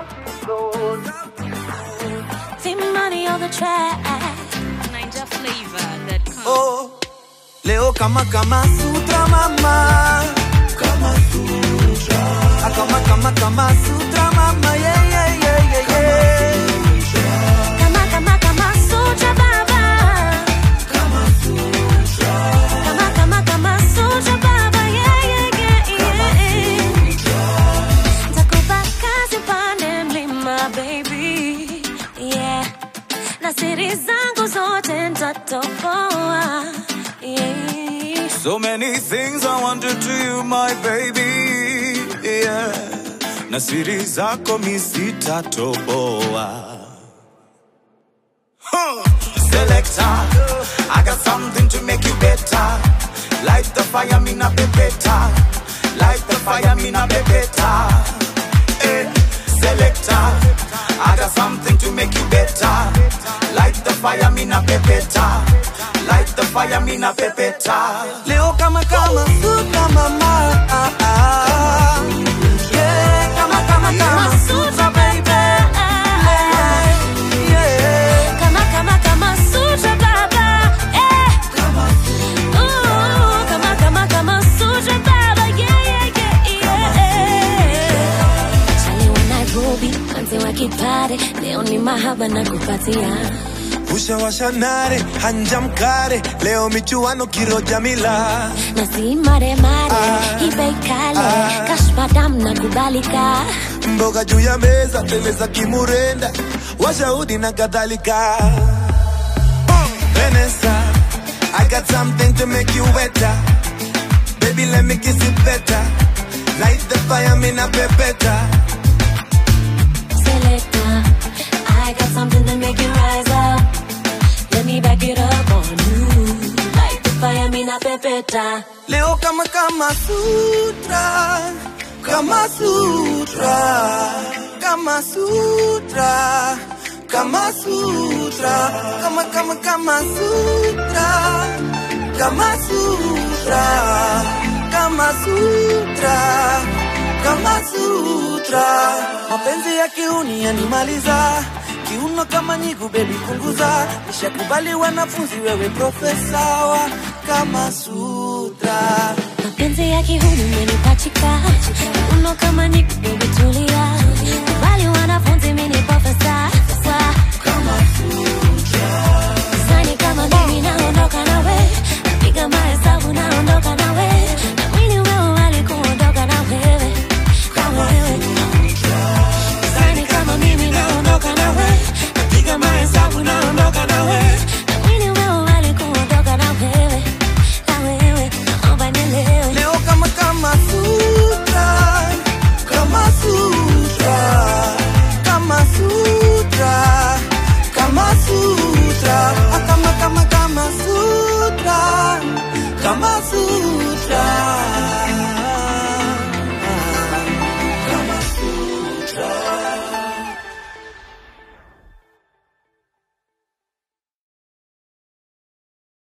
See money on the track. Ninja flavor that comes. Oh, leo kama kama sutra mama kama sutra ah, kama kama kama sutra mama yeah yeah yeah yeah yeah Kama kama kama sutra baba. Kama kama kama sutra baba. Yeah yeah yeah yeah. Takupa kazi pande mlima baby. Yeah. Na siri zangu zote nitatoboa. Yeah. So many things I wanted to you, my baby. Yeah. Na siri zako mi sitatoboa. Huh. Selector, I got something to make you better. Light the fire, me na be better. Light the fire, me na be better. Eh. Selector, I got something to make you better. Light the fire, me na be better. Light the fire, me na be better. Leo kama kama sutra mama. Ah, ah. Yeah, kama kama kama sutra baby. Yeah. Kama kama kama sutra baba. Eh. Ooh, kama kama kama sutra baba. Yeah yeah yeah yeah. Chali wa Nairobi, manzi wa kipare, leo ni mahaba na kupatia. ushawasha nare hanja mkare leo michuano kiroja mila Na si mare mare, hii bei kale, kashfa dam na kubalika. mboga juu ya meza teleza kimurenda washahudi na kadhalika Vanessa, I got something to make you wetter Baby, let me kiss it better Light the fire, me na pepeta Selector, I got something to make you rise up. Let me back it up on you. Like the fire, me na pepeta. Leo kama kama sutra, kama sutra, kama sutra, kama sutra, kama kama kama sutra, kama sutra, kama sutra, kama sutra. Mapenzi ya kiuni yanimaliza kiuno kama nyigu, bebi punguza. Nishakubali wanafunzi, wewe profesa wa kama sutra. Mapenzi ya kihuni umenipachika. Uno kama nikubebi